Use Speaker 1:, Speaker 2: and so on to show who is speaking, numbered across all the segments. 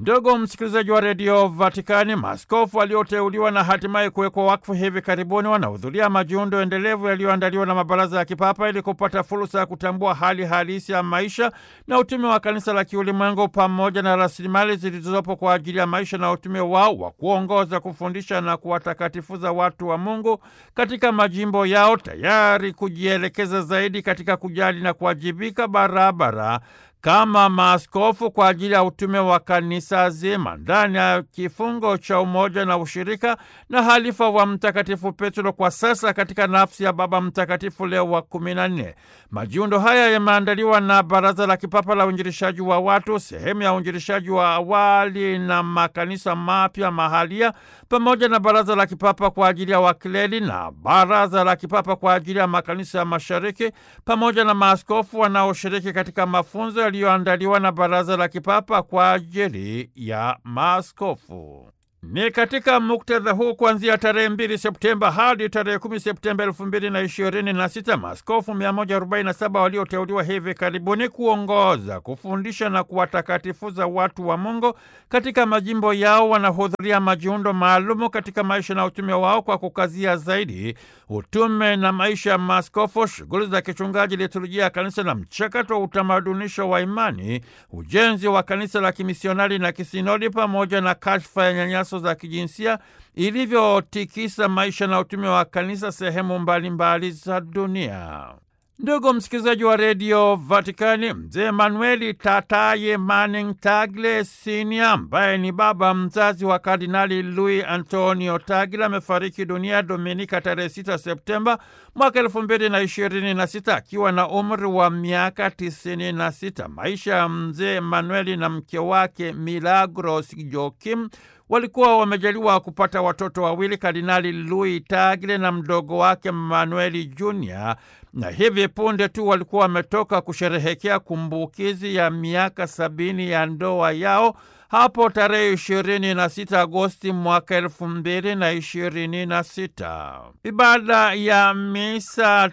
Speaker 1: Ndugu msikilizaji wa redio Vatikani, maaskofu walioteuliwa na hatimaye kuwekwa wakfu hivi karibuni wanahudhuria majiundo endelevu yaliyoandaliwa na mabaraza ya kipapa ili kupata fursa ya kutambua hali halisi ya maisha na utume wa kanisa la kiulimwengu pamoja na rasilimali zilizopo kwa ajili ya maisha na utume wao wa kuongoza, kufundisha na kuwatakatifuza watu wa Mungu katika majimbo yao, tayari kujielekeza zaidi katika kujali na kuwajibika barabara kama maaskofu kwa ajili ya utume wa kanisa zima ndani ya kifungo cha umoja na ushirika na halifa wa Mtakatifu Petro kwa sasa katika nafsi ya Baba Mtakatifu Leo wa kumi na nne. Majiundo haya yameandaliwa na Baraza la Kipapa la Uinjilishaji wa Watu, sehemu ya uinjilishaji wa awali na makanisa mapya mahalia, pamoja na Baraza la Kipapa kwa ajili ya wakileli na Baraza la Kipapa kwa ajili ya makanisa ya Mashariki, pamoja na maaskofu wanaoshiriki katika mafunzo yaliyoandaliwa na Baraza la Kipapa kwa ajili ya maaskofu. Ni katika muktadha huu kuanzia tarehe mbili Septemba hadi tarehe kumi Septemba elfu mbili na ishirini na sita maaskofu 147 walioteuliwa hivi karibuni kuongoza, kufundisha na kuwatakatifuza watu wa Mungu katika majimbo yao wanahudhuria majiundo maalumu katika maisha na utume wao kwa kukazia zaidi utume na maisha ya maaskofu, shughuli za kichungaji, liturujia ya kanisa na mchakato wa utamadunisho wa imani, ujenzi wa kanisa la kimisionari na kisinodi, pamoja na kashfa ya nyanyaso za kijinsia ilivyotikisa maisha na utume wa kanisa sehemu mbalimbali za dunia. Ndugu msikilizaji wa redio Vatikani, mzee Manueli Tataye Manning Tagle Sinia, ambaye ni baba mzazi wa Kardinali Luis Antonio Tagle, amefariki dunia Dominika tarehe 6 Septemba mwaka elfu mbili na ishirini na sita akiwa na umri wa miaka tisini na sita. Maisha ya mzee Manueli na mke wake Milagros Joakim walikuwa wamejaliwa kupata watoto wawili, Kardinali Louis Tagle na mdogo wake Manueli Junior, na hivi punde tu walikuwa wametoka kusherehekea kumbukizi ya miaka sabini ya ndoa yao hapo tarehe ishirini na sita Agosti mwaka elfu mbili na ishirini na sita. Ibada ya misa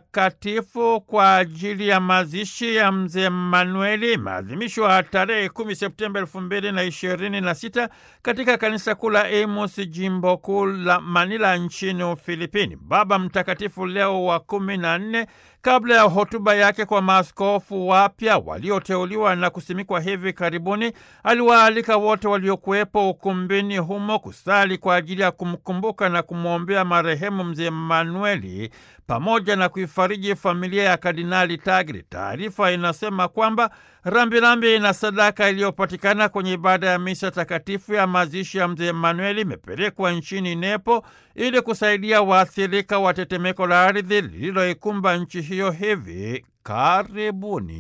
Speaker 1: takatifu kwa ajili ya mazishi ya mzee Manueli imeadhimishwa tarehe kumi Septemba elfu mbili na ishirini na sita katika kanisa kuu la Amos, jimbo kuu la Manila nchini Ufilipini. Baba Mtakatifu Leo wa kumi na nne kabla ya hotuba yake kwa maaskofu wapya walioteuliwa na kusimikwa hivi karibuni, aliwaalika wote waliokuwepo ukumbini humo kusali kwa ajili ya kumkumbuka na kumwombea marehemu mzee Manueli pamoja na kuifariji familia ya Kardinali Tagle. Taarifa inasema kwamba rambirambi na sadaka iliyopatikana kwenye ibada ya misa takatifu ya mazishi ya mzee Manueli imepelekwa nchini Nepo ili kusaidia waathirika wa tetemeko la ardhi lililoikumba nchi hiyo hivi karibuni.